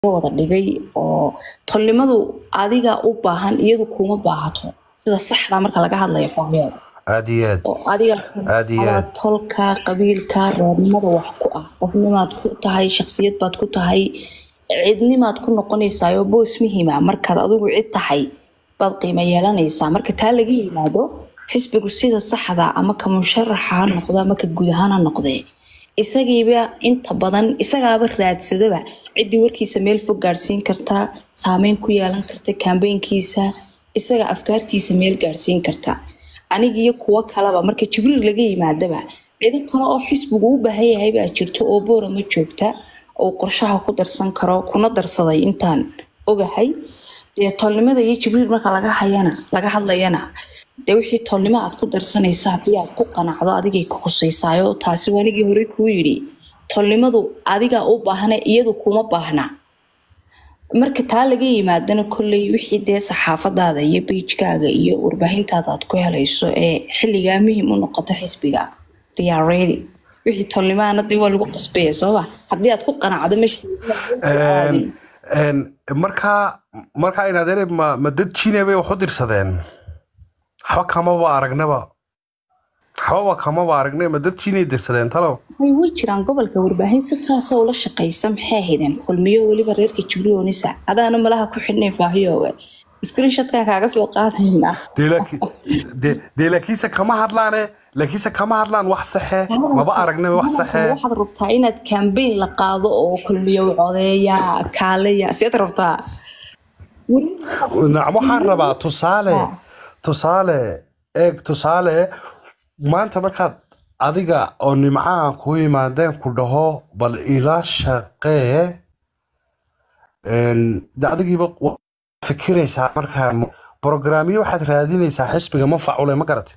wada dhigay oo tolnimadu adiga u baahan iyadu kuma baahato sida saxda marka laga hadlayo xorriyada aad iyo aad oo adiga Aad iyo adaa aad. tolka qabiilka reernimada wax ku ah qofnimaad ku tahay shaksiyad baad ku tahay cidnimaad ku noqonaysaayo boos muhiima markaad adigu cid tahay baad qiimo yeelanaysaa marka taa laga yimaado xisbigu sida saxda ama ka musharaxa ha noqdo ama ka guud ahaan ha noqdee isagiiba inta badan isagaaba raadsadaba ciddii warkiisa meel fog gaadhsiin karta saameyn ku yeelan karta kambeynkiisa isaga afkaartiisa meel gaadhsiin karta anigiyo kuwo kaleba marka jibriil laga yimaadaba cido kale oo xisbigu u baahan yahay baa jirto oo boorama joogta oo qorshaha ku darsan karo kuna darsaday intaan ogahay dee tolnimada iyo jibriil marka laga hayana laga hadlayana dee wixii tolnimo aad ku darsanaysa haddii aad ku qanacdo adigay ku khusaysaayo taasi waa anigii hore kuu yidhi tolnimadu adigaa u baahna iyadu kuma baahna marka taa laga yimaadana kolley wixii dee saxaafadaada iyo beijkaaga iyo warbaahintaada aad ku helayso ee xilligaa muhiim u noqoto xisbiga they are ready wixii tolnimaana dee waa lagu qasbaya sooma haddii aad ku qanacdo Een, een, markaa markaa in adeere ma ma dad jine bay wax u dirsadeen waxba kamaba aragnaba waxbaba kamaba aragnay ma dad jinay dirsadeen talow way way jiraan gobolka warbaahin si khaasa ula shaqaysa maxay ahaydeen kulmiyo weliba reerka jibriilonisa adaana malaha ku xidhnay faahiyowe screenshotkan kaaga soo qaadayna dee laaki- dee- dee laakiinse kama hadlaane laakiinse kama hadlaan wax saxe maba aragnaba wax saxe waxaad rabtaa inaad kambeyn la qaado oo kulmiyo codeeya kaaleya siad rabtaa nacam waxaan rabaa tusaale tusaale eeg tusaale maanta markaad adiga oo nimcaha ku yimaadeen ku dhaho bal ila shaqee een, de adigiiba wa- fikiraysaa markaa brograamyo waxaad raadinaysaa xisbiga manfacule ma garate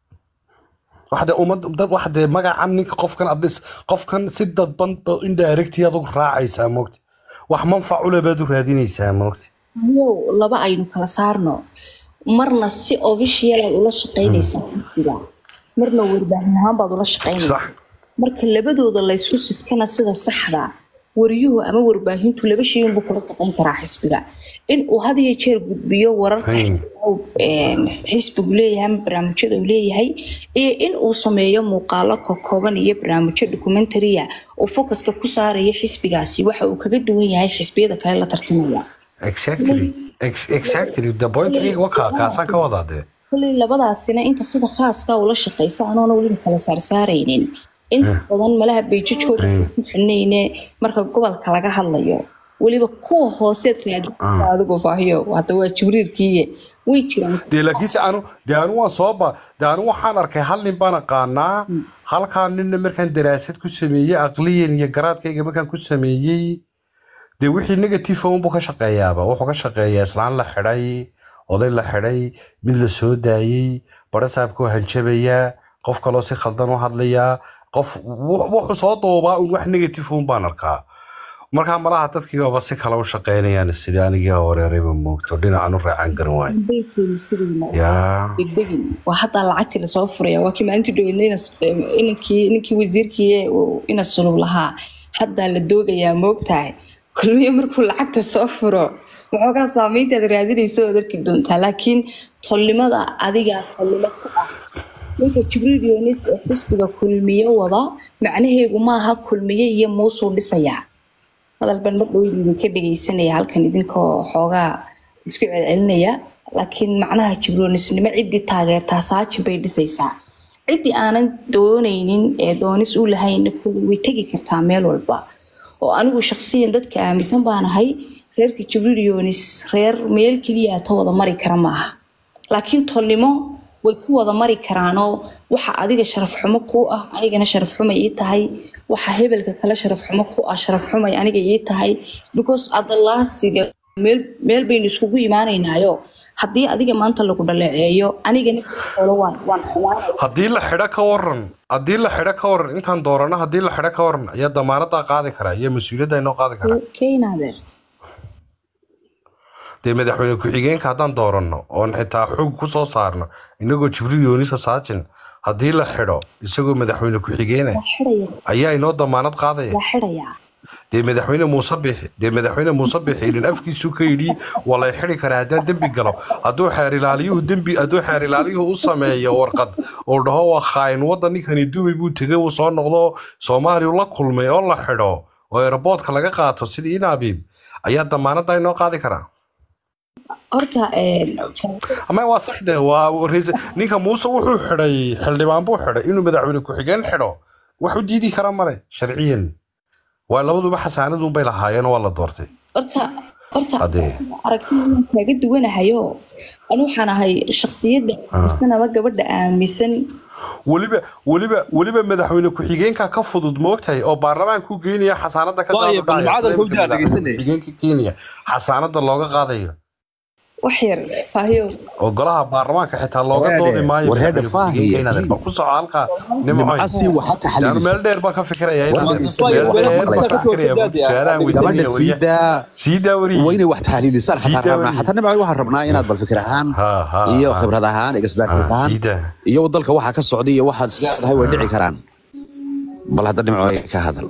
waxde ummad dad waxde magacan ninka qofkan adis qofkan si dadban indirecti adigu raacaysaa moogti wax manfacule baad u raadinaysaa moogti yow laba aynu kala saarno marna si official aad ula shaqaynaysaa xisbiga marna warbaahin ahaan baad ula shaqaynaysaa sax marka labadooda laysku sidkana sida saxda wariyuhu ama warbaahintu laba shay unbuu kula shaqayn karaa xisbiga in uu had iyo jeer gudbiyo wararka Hmm. een, xisbigu leeyahay ama barnaamijyada uu leeyahay iyo in uu sameeyo muuqaalo kokooban iyo barnaamijyo documentariya oo focuska ku saaraya xisbigaasi waxa uu kaga duwan yahay xisbiyada kale la tartamaya exactly Ex- exactly the point waka kaasaan ka wadaa dee kolley labadaasina inta sida khaaska ula shaqaysa anoona weliba kala saarsaaraynin inta badan malaha beejajkooda ku xidhnayne marka gobolka laga hadlayo weliba kuwa hooseed raadinta adigu faahiyo hadda waa jibriilkiiye way jiraan dee laakiinse anu dee anu waan soo ba dee anu waxaan arkay hal nin baan aqaanaa halkaa ninna markaan daraasad ku sameeyey aqliyan iyo garaadkayga markaan ku sameeyey dee wixii negative unbuu ka shaqeeyaaba wuxuu ka shaqeeyaa islaan la xidhay oday la xidhay mid la soo daayey barasaabkuu hanjabayaa qof kaloo si khaldan u hadlayaa qof wux- wuxuu soo duubaa un wax negative un baan arkaa markaa malaha dadkiibaba si kale u shaqeynayaan sidii anigii horeerayba moogto dhinacan u raacaan garan waayo baykeeni sidayna yaa degdegin waa haddaa lacagtii lasoo furaya waa kii maalintii dhaweydna inankii ninkii wasiirkii uu ina sulub lahaa haddaa la doogayaa moogtahay kulmiyo markuu lacagta soo furo waxoogaa saameyntaad raadinaysa ood arki doontaa laakiin tolnimada adigaa tolnimo ku ah ninka jibriil yoonis ee xisbiga kulmiye wada macnaheegu maaha kulmiye iyo muusuu dhisayaa hadal baan mar dhow idinka dhegeysanaya halkan idinkoo xoogaa isku celcelinaya laakiin macnaha jibroonisnimo ciddii taageertaa saajin bay dhisaysaa ciddii aanan doonaynin ee doonis u lahayn kulli way tegi kartaa meel walba oo anigu shaqsiyan dadka aaminsan baanahay reerka jibriil yoonis reer meel keliya ta wada mari kara maaha laakiin tolnimo way ku wada mari karaanoo waxa adiga sharaf xumo ku ah anigana sharaf xumay ii tahay waxa hebelka kale sharaf xumo ku ah sharaf xumay aniga ii tahay because adalaasiga meel meel baynu iskugu imaanaynaayo haddii adiga maanta lagu dhaleeceeyo anigana olo waan waan xumaanaya haddii la xidho ka waran haddii la xidho ka waran intaan doorano haddii la xidho ka waran ayaa damaanadaa qaadi karaa iyo mas-uuliyadda inoo qaadi karaa keenaadeer dee madaxweyne ku-xigeenka haddaan dooranno oon xitaa xog ku soo saarno inagoo jibriil yoonisa saajin haddii la xidho isagoo madaxweyne ku-xigeene waa xidhaya ayaa inoo damaanad qaadaya waa xidhayaa dee madaxweyne muuse bixi dee madaxweyne muuse bixi idin afkiisu ka yidhi waa lay xidi karaa haddaan dembi galo hadduu xeer ilaaliyuhu dembi hadduu xeer ilaaliyuhu u sameeyo warqad uu dhaho waa khaayin waddan ninkani dubay buu tegay uu soo noqdo soomaaliya la kulmay oo la xidho oo eraboodka laga qaato sidii inabiib ayaa damaanadda inoo qaadi karaa horta ama waa saxde waa ra'iis- ninka muuse wuxuu xidhay xildhibaan buu xidhay inuu madaxweyne ku-xigeen xidho wax u diidi kara male sharciyan waa labaduba xasaanadun bay lahaayeen oo waa la doortay horta horta haddee aragtida inaan kaaga duwanahayo anu waxaan ahay shaksiyadda aaminsan ama gabadha aaminsan weliba weliba weliba madaxweyne ku-xigeenka ka fudud moogtahay oo baarlamaanku geenaya xasaanada ka Waayo, bal macadalka u daa dhegeysanay. ku-xigeenka kenya xasaanada looga qaadayo wax yar faahiyo oo golaha baarlamaanka xitaa looga Warheede, doodi maayo warheede madaxweyne ku-xigeenka inaad faahiye, ku soco halkaa nimcoy nimcasi waxaa yaanu taxaliilisa meel dheer baan ka fikiraya inaad Waa meel isaga, waa dheer baan ka maqlaysaa. fikiraya su-aalahan gabadha weydiinaya sii wariye daa sii daa wariye waa inay wax taxliilisaan Sii xataa rabnaa daawariye. xataa nimca waxaan rabnaa inaad bal fikir ahaan ha ha iyo ha. khibrad ahaan expertise Ha, ahaan sii daa iyo dalka waxaa ka socda iyo waxaad isleedahay way dhici karaan bal hadda nimco ka hadal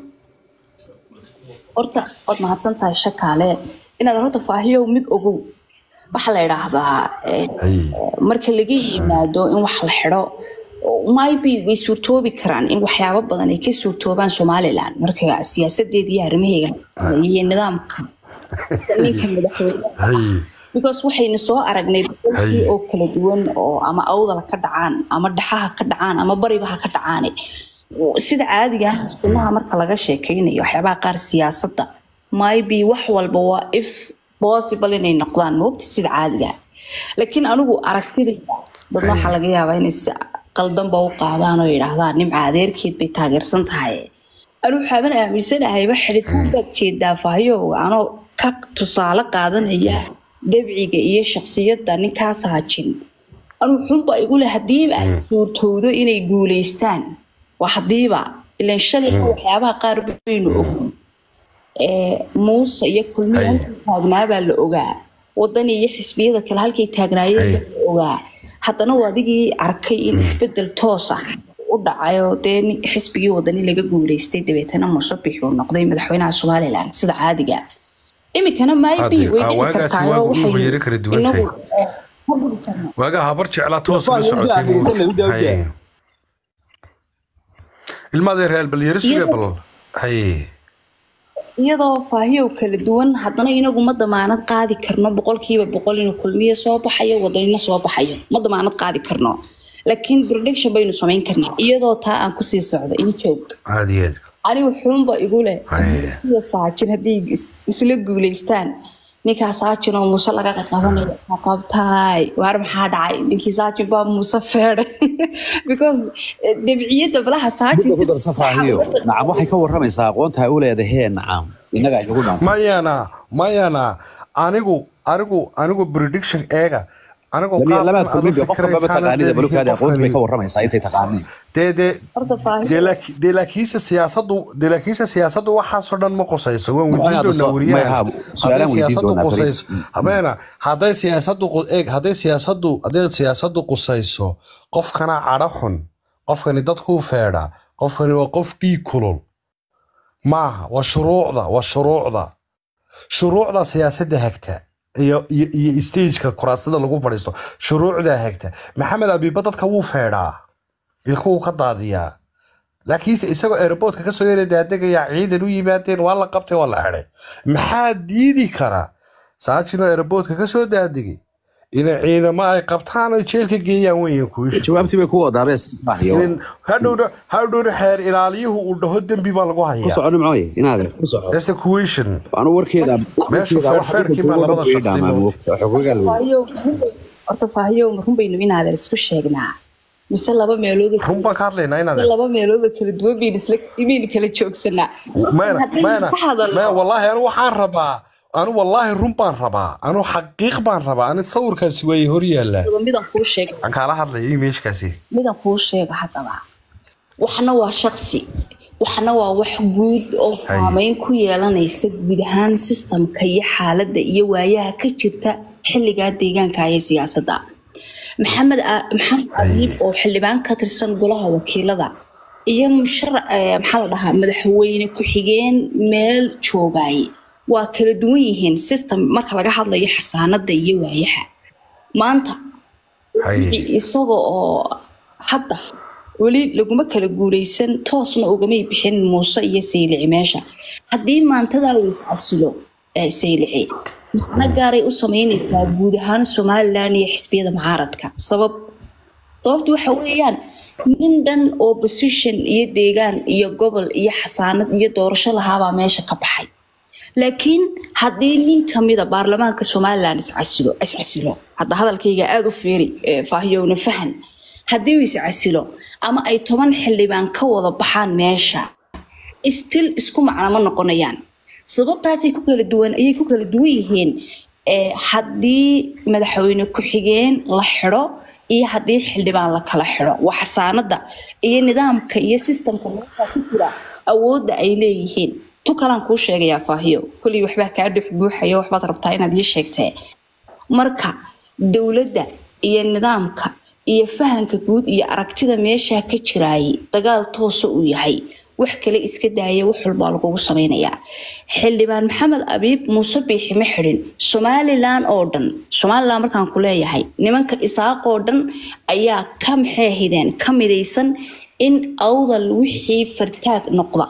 horta waad mahadsan tahay shakaale inaad horta faahiyo mid ogow waxaa la idhaahdaa eh, hay marka laga yimaado in wax la xidho maybe way suurtoobi karaan in waxyaabo badan ay ka suurtoobaan somalilan marka siyaasadeeda iyo arrimaheega iyo nidaamka ninka madaxweyne hay because waxayna soo aragnay boqolkii Hay. oo kala duwan oo ama awdala ka dhacaan ama dhaxaha ka dhacaan ama baribaha ka dhacaan sida caadiga ah sunnaha marka laga sheekeynayo waxyaabaha qaar siyaasadda maybe wax walba waa if possible inay noqdaan moogta sida caadiga ah laakiin anigu aragtidayda dad waxaa laga yaabaa inay si qaldanba u qaadaan oo yidhaahdaan nimca adeerkeed bay taageersan tahay anu waxaaban aaminsanahay xidhitaan baad jeedaa fahyo anoo ka tusaale qaadanaya dabciga iyo shaksiyadda ninkaas haajin anu xunba igule hadiiba ay suurtowdo inay guuleystaan waa hadiiba ilan shalay waxyaabaha qaar baynu ogin ee muuse iyo kulmiya Hay. halkay taagnaabaa la ogaa wadan iyo xisbiyada kale halkay taagnaayeen Hay. la ogaa haddana waa adigii arkay in isbedel toos ah u dhacayo dee nin- xisbigii wadani laga guuleystay dabeetana musabix uu noqday madaxweynaha somalilan sida caadiga iminkana maybe Hadde, way ah, dhici waagaasi kartaa waa oo guduhu waxaynu yara kala duwan inagu tahay. eh, ka gudi karnaa. waagaa habar jeclaa toos Waa, uga udaa, socotay buu- udaa, udaa, udaa. Hay. ilmaadee reer bal yara suge Iyadoo- bal hay iyadoo faahiyow kala duwan haddana inagu ma damaanad qaadi karno boqolkiiba boqol inuu kulmiyo soo baxayo wadanina soo baxayo ma damaanad qaadi karno laakiin prediction baynu samayn karnaa iyadoo taa aan kusii socdo ii joog aad iyo aad anigu xuunba igu leh Ay. iyo saajin haddii is- isla guuleystaan ninkaa saajin oo muuse laga qaqabanayo ma qabtaay waar maxaa dhacay ninkii saajin baa muuse feedhay because eh, dabciyadda balaha saajin midda ku darsa faahiyo nacam waxay ka waramaysaa aqoonta ay u leedahee nacam innaga ay nagu dhaanto mayana mayana anigu anigu anigu prediction eega anigu labaad qaabkan aad u kulmiga qofka baba fikiraysaan taqaanida balukaada aqoonta bay ka qofkani- waramaysaa intay taqaaniin dee dee horta faahiyo dee laaki- dee laakiinse siyaasaddu dee laakiinse siyaasaddu waxaasoo dhan ma qusayso waan Waxay weydiin hadda doonaa soo- wariyaha may haa, hadday su'aalaan weydiin siyaasaddu doonaa, qusayso Farid. habeena hadday siyaasaddu qu- eeg hadday siyaasaddu hadday siyaasaddu qusayso qofkana cadho xun qofkani dadkuu feedha qofkani waa qof dhiig kulul maaha waa shuruucda waa shuruucda shuruucda siyaasadda hagta iyo iyo iyo stageka kuraasada lagu fadhiisto shuruucdaa hagta maxamed abiba dadka wuu feedhaa ilkuwuu ka daadiyaa laakiinse isagoo airportka kasoo yara daadegaya ciidan u yimaadeen waa la qabtay waa la xidhay maxaa diidi kara saajinoo airportka kasoo daadegay ina ciidamo ay qabtaan ay jeelka geeyaan weyan kuisha jawaabtii bay ku wadaabee faahiyo hadhowna hadhowna xeer ilaaliyuhu uu dhaho dembi baa lagu ku hayaa soco nimcooye inaade ku soco That's the question. anu warkeeda Meesha warkeeda waxa feerfeerkii dadka baa jooga labada dhan way shakhsi dhaamaan moogtay. moogta xogogaal wey faahiyo horta faahiyo run baynu inaadan isku sheegnaa mise laba meelood run baan ka hadlaynaa inaad laba meelood oo kala duwan baynu isla imaynu kala joogsanaa mayna Haddaynu mayna ka hadalno- maya wallaahi anu waxaan rabaa anu wallaahi run baan rabaa anu xaqiiq baan rabaa ani sawirkaasi waay hor yaallaa midaan kuu sheega aan kaala hadlaya imeeshkaasi midaan kuu sheega haddaba waxna waa shaksi waxna waa wax guud oo saameyn ku yeelanaysa guud ahaan sistamka iyo xaaladda iyo waayaha ka jirta xilligaa deegaanka iyo siyaasadda maxamed A- maxamed abiib oo xildhibaan ka tirsan golaha wakiilada iyo musharac eh, maxaa la dhahaa madaxweyne ku-xigeen meel joogay waa kala duwan yihiin system marka laga hadlayo xasaanada iyo waayaha maanta haye isaga oo hadda weli laguma kala guuleysan toosna ugamay bixin muuse iyo saylici meesha haddii maantadaa uu iscasilo eh, saylici macno gaaray u sameyneysaa guud ahaan somalilan iyo xisbiyada mucaaradka sabab sababtu waxa weeyaan nin dhan oo position iyo deegaan iyo gobol iyo xasaanad iyo doorasho lahaabaa meesha ka baxay laakiin haddii nin kamida baarlamaanka somalilan iscasilo iscasilo hadda hadalkayga aada u fiiri eh, faahiyowna fahan haddii uu iscasilo ama ay toban xildhibaan ka wada baxaan meesha still isku macno ma noqonayaan sababtaasay ku kala duwan ayay ku kala duwan yihiin eh, haddii madaxweyne ku-xigeen la xidho iyo haddii xildhibaan la kala xidho waa xasaanada iyo nidaamka iyo sistamka meesha ku jira awoodda ay leeyihiin tu kalaan kuu sheegayaa faahiyo kulii waxbaa kaa dhex buuxayo waxbaad rabtaa inaad ii sheegtee marka dowladda iyo nidaamka iyo fahanka guud iyo aragtida meesha ka jiraayay dagaal toosa uu yahay wax kale iska daaya wax walbaa lagugu sameynayaa xildhibaan maxamed abiib muuse biixi ma xidhin somalilan oo dhan somalilan markaan ku leeyahay nimanka isaaq oo dhan ayaa ka maxay ahideen ka midaysan in awdal wixii fartaag noqda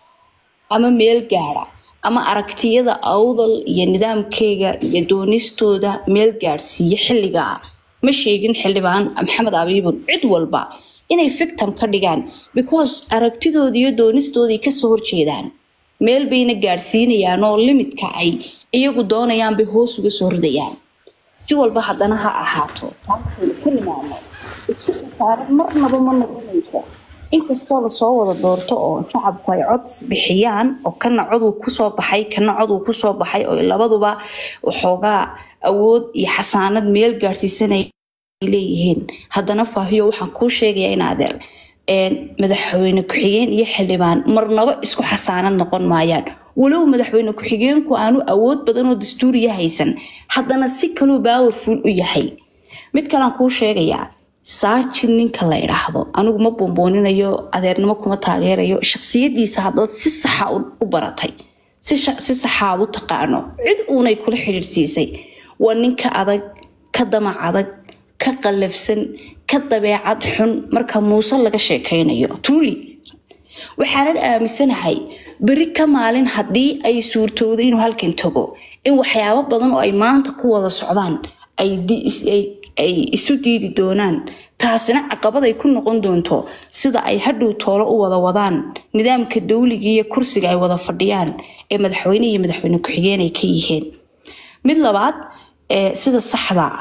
ama meel gaadha ama aragtiyada awdal iyo nidaamkeyga iyo doonistooda meel gaadhsiiya xilligaa ma sheegin xildhibaan maxamed abiibun cid walba inay victim ka dhigaan because aragtidooda iyo doonistooday kasoo horjeedaan meel bayna gaadhsiinayaan oo limidka ay iyagu doonayaan bay hoos uga soo ridayaan si walba haddana ha ahaato taasaynu ka nimaano isku khasaaran marnaba ma noqonayso inkastoo lasoo wada doorto oo shacabku ay cod bixiyaan oo kana coduu kusoo baxay kana coduu kusoo baxay oo labaduba waxoogaa awood iyo xasaanad meel gaadhsiisanay leeyihiin haddana faahiyo waxaan kuu sheegayaa in adeer een, madaxweyne ku-xigeen iyo xildhibaan marnaba isku xasaanad noqon maayaan walow madaxweyne ku-xigeenku aanu awood badan oo dastuuriya haysan haddana si kaluu powerful u yahay mid kalean kuu sheegayaa saajin ninka la idhaahdo anigu ma bombooninayo adeernimo kuma taageerayo shaksiyadiisa haddaad si saxa u- u baratay si sha- si saxa aad u taqaano cid uunay kula xidhiidhsiisay waa ninka adag ka damac adag ka qallafsan ka dabeecad xun marka muuse laga sheekaynayo truly waxaanan aaminsanahay beri ka maalin haddii ay suurtoodo inuu halkan tago in waxyaabo badan oo ay maanta ku wada socdaan ay di- is- ay- ay isu diidi doonaan taasina caqabad ay ku noqon doonto sida ay hadhow toolo u wada wadaan nidaamka dawliga iyo kursiga ay wada fadhiyaan ee madaxweyne iyo madaxweyne ku-xigeen ay ka yihiin mid labaad ee sida saxda ah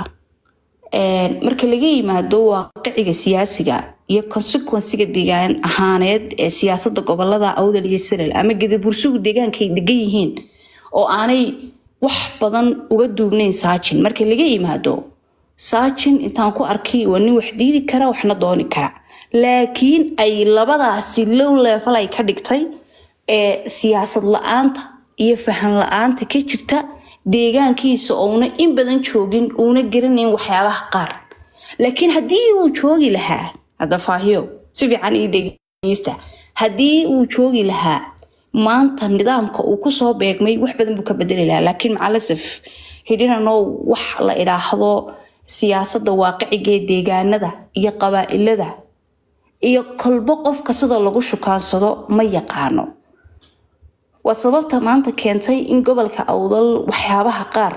Een, marka laga yimaado waaqiciga siyaasiga iyo consequenciga deegaan ahaaneed ee siyaasada gobolada awdal iyo siral ama gadabursugu deegaanka ay degan yihiin oo aanay wax badan uga duubnayn saajin marka laga yimaado saajin intaan ku arkay waa nin wax diidi kara waxna dooni kara laakiin ay labadaasi low level ay ka dhigtay ee siyaasad la-aanta iyo fahan la-aanta ka jirta deegaankiisa ouna in badan joogin uuna garanayn waxyaabaha qaar laakiin haddii uu joogi lahaa hadda faahiyo si fiican ii dhegeysta haddii uu joogi lahaa maanta nidaamka uu kusoo beegmay wax badan buu ka bedeli lahaa laakiin macalasaf hidhinano wax la idhaahdo siyaasada waaqiciga ee deegaanada iyo qabaa-ilada iyo kolbo qofka sida lagu shukaansado ma yaqaano waa sababta maanta keentay in gobolka awdal waxyaabaha qaar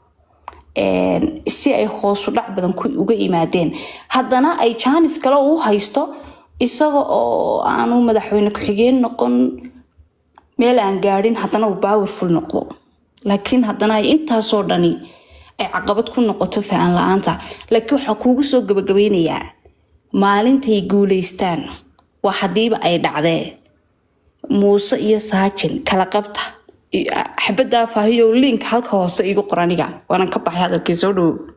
een, si ay hoosu dhac badan ku uga yimaadeen haddana ay jaanis kale u haysto isaga oo aanu madaxweyne ku-xigeen noqon meel aan gaadhin haddana uu powerful noqdo laakiin haddana ay intaasoo dhani ay caqabad ku noqoto fahan la-aanta laakiin waxaa kuugu soo gabagabeynayaa maalintay guuleystaan waa haddiiba ay dhacdee muuse iyo saajin kala qabta xabaddaa faahiyo liinka halka hoose igu qoraniga waanan ka baxay hadalkii soo dhowo